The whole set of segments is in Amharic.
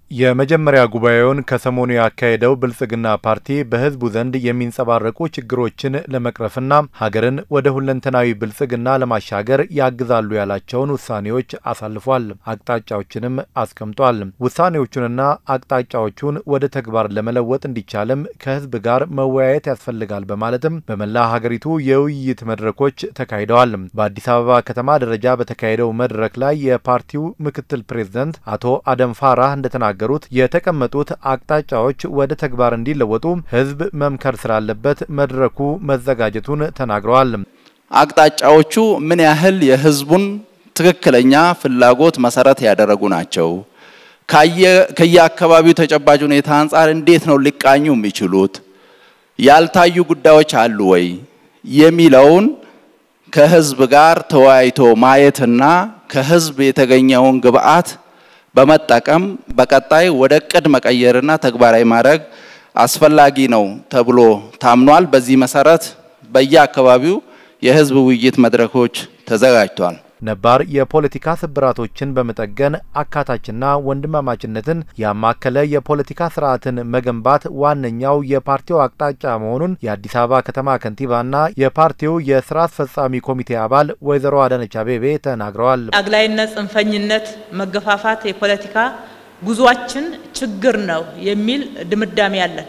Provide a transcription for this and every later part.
የመጀመሪያ ጉባኤውን ከሰሞኑ ያካሄደው ብልጽግና ፓርቲ በሕዝቡ ዘንድ የሚንጸባረቁ ችግሮችን ለመቅረፍና ሀገርን ወደ ሁለንተናዊ ብልጽግና ለማሻገር ያግዛሉ ያላቸውን ውሳኔዎች አሳልፏል። አቅጣጫዎችንም አስቀምጧል። ውሳኔዎቹንና አቅጣጫዎቹን ወደ ተግባር ለመለወጥ እንዲቻልም ከሕዝብ ጋር መወያየት ያስፈልጋል በማለትም በመላ ሀገሪቱ የውይይት መድረኮች ተካሂደዋል። በአዲስ አበባ ከተማ ደረጃ በተካሄደው መድረክ ላይ የፓርቲው ምክትል ፕሬዝደንት አቶ አደም ፋራህ እንደተናገ ገሩት የተቀመጡት አቅጣጫዎች ወደ ተግባር እንዲለወጡ ህዝብ መምከር ስላለበት መድረኩ መዘጋጀቱን ተናግረዋል። አቅጣጫዎቹ ምን ያህል የህዝቡን ትክክለኛ ፍላጎት መሰረት ያደረጉ ናቸው? ከየአካባቢው ተጨባጭ ሁኔታ አንጻር እንዴት ነው ሊቃኙ የሚችሉት? ያልታዩ ጉዳዮች አሉ ወይ የሚለውን ከህዝብ ጋር ተወያይቶ ማየትና ከህዝብ የተገኘውን ግብአት በመጠቀም በቀጣይ ወደ እቅድ መቀየርና ተግባራዊ ማድረግ አስፈላጊ ነው ተብሎ ታምኗል። በዚህ መሰረት በየአካባቢው የህዝብ ውይይት መድረኮች ተዘጋጅተዋል። ነባር የፖለቲካ ስብራቶችን በመጠገን አካታችና ወንድማማችነትን ያማከለ የፖለቲካ ስርዓትን መገንባት ዋነኛው የፓርቲው አቅጣጫ መሆኑን የአዲስ አበባ ከተማ ከንቲባና የፓርቲው የስራ አስፈጻሚ ኮሚቴ አባል ወይዘሮ አዳነች አቤቤ ተናግረዋል። አግላይነት፣ ጽንፈኝነት፣ መገፋፋት የፖለቲካ ጉዟችን ችግር ነው የሚል ድምዳሜ አለን።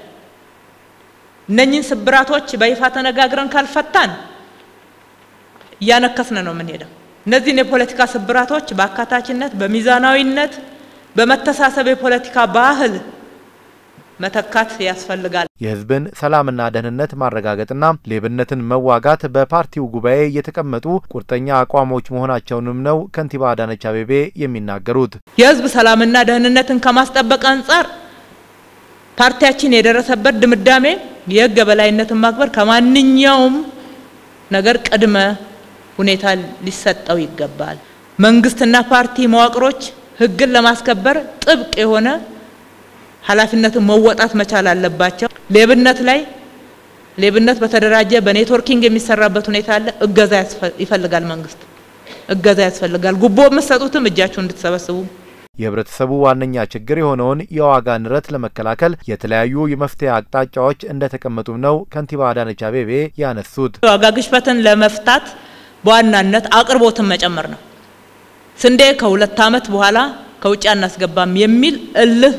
እነኚህን ስብራቶች በይፋ ተነጋግረን ካልፈታን እያነከስን ነው የምንሄደው። እነዚህን የፖለቲካ ስብራቶች በአካታችነት፣ በሚዛናዊነት፣ በመተሳሰብ የፖለቲካ ባህል መተካት ያስፈልጋል። የህዝብን ሰላምና ደህንነት ማረጋገጥና ሌብነትን መዋጋት በፓርቲው ጉባኤ የተቀመጡ ቁርጠኛ አቋሞች መሆናቸውንም ነው ከንቲባ አዳነች አቤቤ የሚናገሩት። የህዝብ ሰላምና ደህንነትን ከማስጠበቅ አንጻር ፓርቲያችን የደረሰበት ድምዳሜ የህግ የበላይነትን ማክበር ከማንኛውም ነገር ቅድመ ሁኔታ ሊሰጠው ይገባል። መንግስትና ፓርቲ መዋቅሮች ህግን ለማስከበር ጥብቅ የሆነ ኃላፊነትን መወጣት መቻል አለባቸው። ሌብነት ላይ ሌብነት በተደራጀ በኔትወርኪንግ የሚሰራበት ሁኔታ አለ። እገዛ ይፈልጋል። መንግስት እገዛ ያስፈልጋል። ጉቦ የምትሰጡትም እጃችሁ እንድትሰበስቡ የህብረተሰቡ ዋነኛ ችግር የሆነውን የዋጋ ንረት ለመከላከል የተለያዩ የመፍትሄ አቅጣጫዎች እንደተቀመጡም ነው ከንቲባ አዳነች አቤቤ ያነሱት። የዋጋ ግሽበትን ለመፍታት በዋናነት አቅርቦትን መጨመር ነው። ስንዴ ከሁለት ዓመት በኋላ ከውጭ አናስገባም የሚል እልህ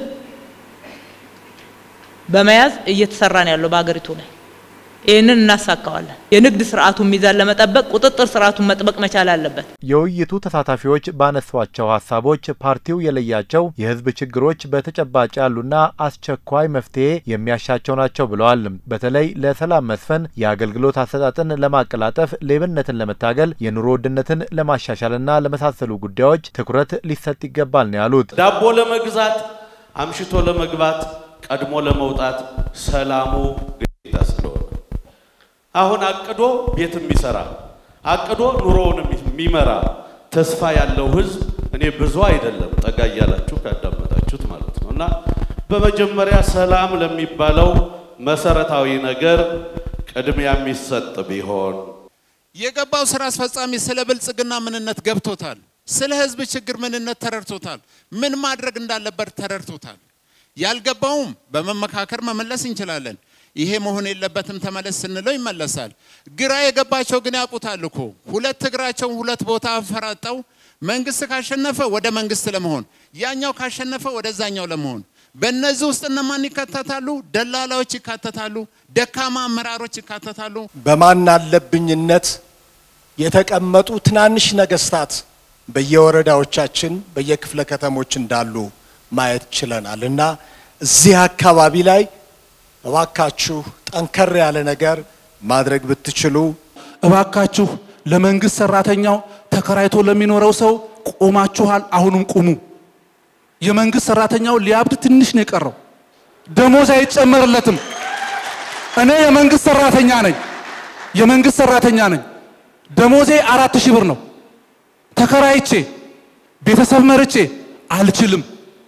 በመያዝ እየተሰራ ነው ያለው በሀገሪቱ ላይ። ይህንን እናሳካዋለን። የንግድ ስርዓቱን ሚዛን ለመጠበቅ ቁጥጥር ስርዓቱን መጥበቅ መቻል አለበት። የውይይቱ ተሳታፊዎች ባነሷቸው ሀሳቦች ፓርቲው የለያቸው የህዝብ ችግሮች በተጨባጭ ያሉና አስቸኳይ መፍትሄ የሚያሻቸው ናቸው ብለዋል። በተለይ ለሰላም መስፈን፣ የአገልግሎት አሰጣጥን ለማቀላጠፍ፣ ሌብነትን ለመታገል፣ የኑሮ ውድነትን ለማሻሻልና ለመሳሰሉ ጉዳዮች ትኩረት ሊሰጥ ይገባል ነው ያሉት። ዳቦ ለመግዛት አምሽቶ ለመግባት ቀድሞ ለመውጣት ሰላሙ ግዴታ ስለሆነ አሁን አቅዶ ቤት የሚሰራ አቅዶ ኑሮውን የሚመራ ተስፋ ያለው ህዝብ እኔ ብዙ አይደለም ጠጋ እያላችሁ ካዳመጣችሁት ማለት ነው። እና በመጀመሪያ ሰላም ለሚባለው መሰረታዊ ነገር ቅድሚያ የሚሰጥ ቢሆን የገባው ስራ አስፈጻሚ ስለ ብልጽግና ምንነት ገብቶታል። ስለ ህዝብ ችግር ምንነት ተረድቶታል። ምን ማድረግ እንዳለበት ተረድቶታል። ያልገባውም በመመካከር መመለስ እንችላለን። ይሄ መሆን የለበትም ተመለስ ስንለው ይመለሳል። ግራ የገባቸው ግን ያውቁታል እኮ ሁለት እግራቸውን ሁለት ቦታ አፈራጠው መንግስት ካሸነፈ ወደ መንግስት ለመሆን ያኛው ካሸነፈ ወደዛኛው ለመሆን በእነዚህ ውስጥ እነማን ይካተታሉ? ደላላዎች ይካተታሉ። ደካማ አመራሮች ይካተታሉ። በማን አለብኝነት የተቀመጡ ትናንሽ ነገስታት በየወረዳዎቻችን በየክፍለ ከተሞች እንዳሉ ማየት ችለናል እና እዚህ አካባቢ ላይ እባካችሁ ጠንከር ያለ ነገር ማድረግ ብትችሉ፣ እባካችሁ ለመንግስት ሰራተኛው ተከራይቶ ለሚኖረው ሰው ቆማችኋል፣ አሁንም ቁሙ። የመንግስት ሰራተኛው ሊያብድ ትንሽ ነው የቀረው፣ ደሞዝ አይጨመርለትም። እኔ የመንግስት ሰራተኛ ነኝ፣ የመንግስት ሰራተኛ ነኝ። ደሞዜ አራት ሺህ ብር ነው። ተከራይቼ ቤተሰብ መርቼ አልችልም።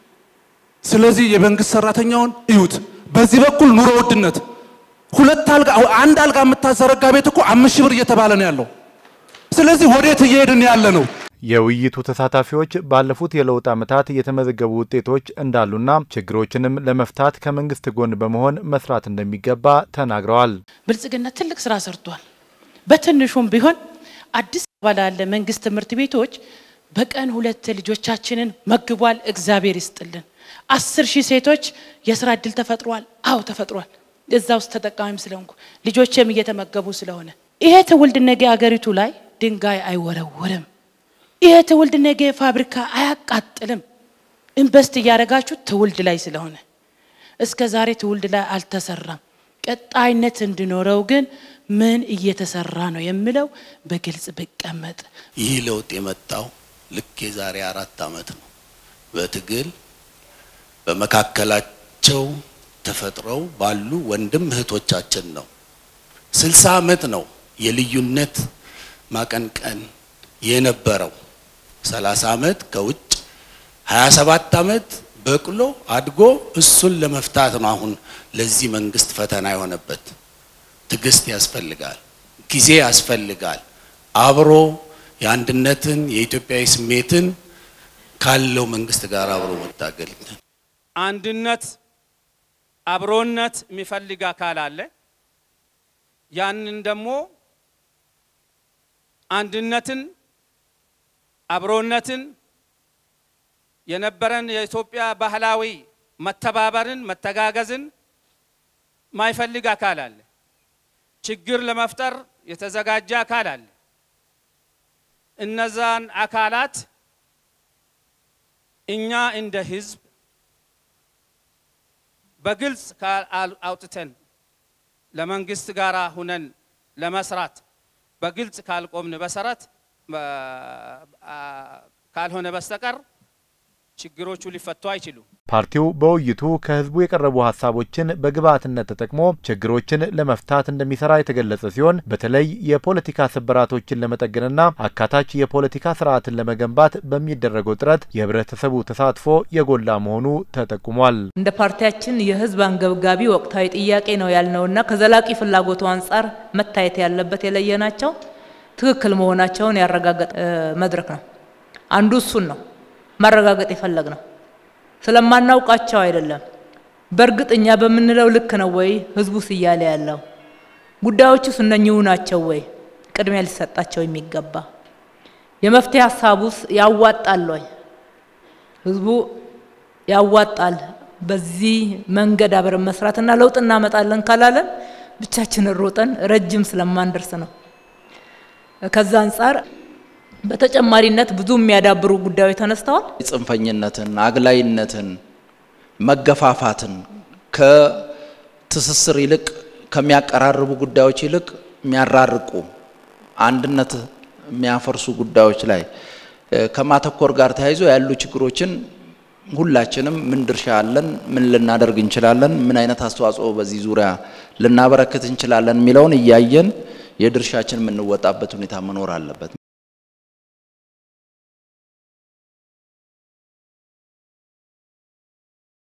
ስለዚህ የመንግስት ሰራተኛውን እዩት። በዚህ በኩል ኑሮ ውድነት ሁለት አልጋ አንድ አልጋ የምታዘረጋ ቤት እኮ አምስት ሺህ ብር እየተባለ ነው ያለው። ስለዚህ ወዴት እየሄድን ያለ ነው? የውይይቱ ተሳታፊዎች ባለፉት የለውጥ ዓመታት የተመዘገቡ ውጤቶች እንዳሉና ችግሮችንም ለመፍታት ከመንግስት ጎን በመሆን መስራት እንደሚገባ ተናግረዋል። ብልጽግና ትልቅ ስራ ሰርቷል። በትንሹም ቢሆን አዲስ አበባ ላለ መንግስት ትምህርት ቤቶች በቀን ሁለት ልጆቻችንን መግቧል። እግዚአብሔር ይስጥልን። አስር ሺህ ሴቶች የስራ እድል ተፈጥሯል። አዎ ተፈጥሯል። እዛ ውስጥ ተጠቃሚም ስለሆንኩ ልጆቼም እየተመገቡ ስለሆነ ይሄ ትውልድ ነገ አገሪቱ ላይ ድንጋይ አይወረውርም። ይሄ ትውልድ ነገ ፋብሪካ አያቃጥልም። ኢንቨስት እያደረጋችሁ ትውልድ ላይ ስለሆነ እስከ ዛሬ ትውልድ ላይ አልተሰራም። ቀጣይነት እንዲኖረው ግን ምን እየተሰራ ነው የሚለው በግልጽ ብቀመጥ ይህ ለውጥ የመጣው ልክ የዛሬ አራት ዓመት ነው። በትግል በመካከላቸው ተፈጥረው ባሉ ወንድም እህቶቻችን ነው። ስልሳ ዓመት ነው የልዩነት ማቀንቀን የነበረው። ሰላሳ ዓመት ከውጭ ሀያ ሰባት ዓመት በቅሎ አድጎ እሱን ለመፍታት ነው አሁን ለዚህ መንግስት ፈተና የሆነበት። ትዕግስት ያስፈልጋል፣ ጊዜ ያስፈልጋል። አብሮ የአንድነትን የኢትዮጵያዊ ስሜትን ካለው መንግስት ጋር አብሮ መታገል አንድነት አብሮነት የሚፈልግ አካል አለ። ያንን ደግሞ አንድነትን አብሮነትን የነበረን የኢትዮጵያ ባህላዊ መተባበርን መተጋገዝን ማይፈልግ አካል አለ። ችግር ለመፍጠር የተዘጋጀ አካል አለ። እነዛን አካላት እኛ እንደ ህዝብ በግልጽ አውጥተን ለመንግስት ጋር ሁነን ለመስራት በግልጽ ካልቆምን በሰረት ካልሆነ በስተቀር ችግሮቹ ሊፈቱ አይችሉም። ፓርቲው በውይይቱ ከህዝቡ የቀረቡ ሀሳቦችን በግብዓትነት ተጠቅሞ ችግሮችን ለመፍታት እንደሚሰራ የተገለጸ ሲሆን በተለይ የፖለቲካ ስብራቶችን ለመጠገንና አካታች የፖለቲካ ስርዓትን ለመገንባት በሚደረገው ጥረት የህብረተሰቡ ተሳትፎ የጎላ መሆኑ ተጠቁሟል። እንደ ፓርቲያችን የህዝብ አንገብጋቢ ወቅታዊ ጥያቄ ነው ያልነውና ከዘላቂ ፍላጎቱ አንጻር መታየት ያለበት የለየናቸው ትክክል መሆናቸውን ያረጋገጠ መድረክ ነው። አንዱ እሱን ነው ማረጋገጥ የፈለግ ነው። ስለማናውቃቸው አይደለም። በእርግጥ እኛ በምንለው ልክ ነው ወይ ህዝቡስ እያለ ያለው ጉዳዮቹስ እነኚሁ ናቸው ወይ ቅድሚያ ሊሰጣቸው የሚገባ የመፍትሄ ሀሳቡስ ያዋጣል ወይ ህዝቡ ያዋጣል በዚህ መንገድ አብረን መስራትና ለውጥ እናመጣለን ካላለን ብቻችንን ሮጠን ረጅም ስለማንደርስ ነው። ከዛ አንጻር በተጨማሪነት ብዙ የሚያዳብሩ ጉዳዮች ተነስተዋል። ጽንፈኝነትን፣ አግላይነትን፣ መገፋፋትን ከትስስር ይልቅ ከሚያቀራርቡ ጉዳዮች ይልቅ የሚያራርቁ አንድነት የሚያፈርሱ ጉዳዮች ላይ ከማተኮር ጋር ተያይዞ ያሉ ችግሮችን ሁላችንም ምን ድርሻ አለን፣ ምን ልናደርግ እንችላለን፣ ምን አይነት አስተዋጽኦ በዚህ ዙሪያ ልናበረክት እንችላለን የሚለውን እያየን የድርሻችን የምንወጣበት ሁኔታ መኖር አለበት።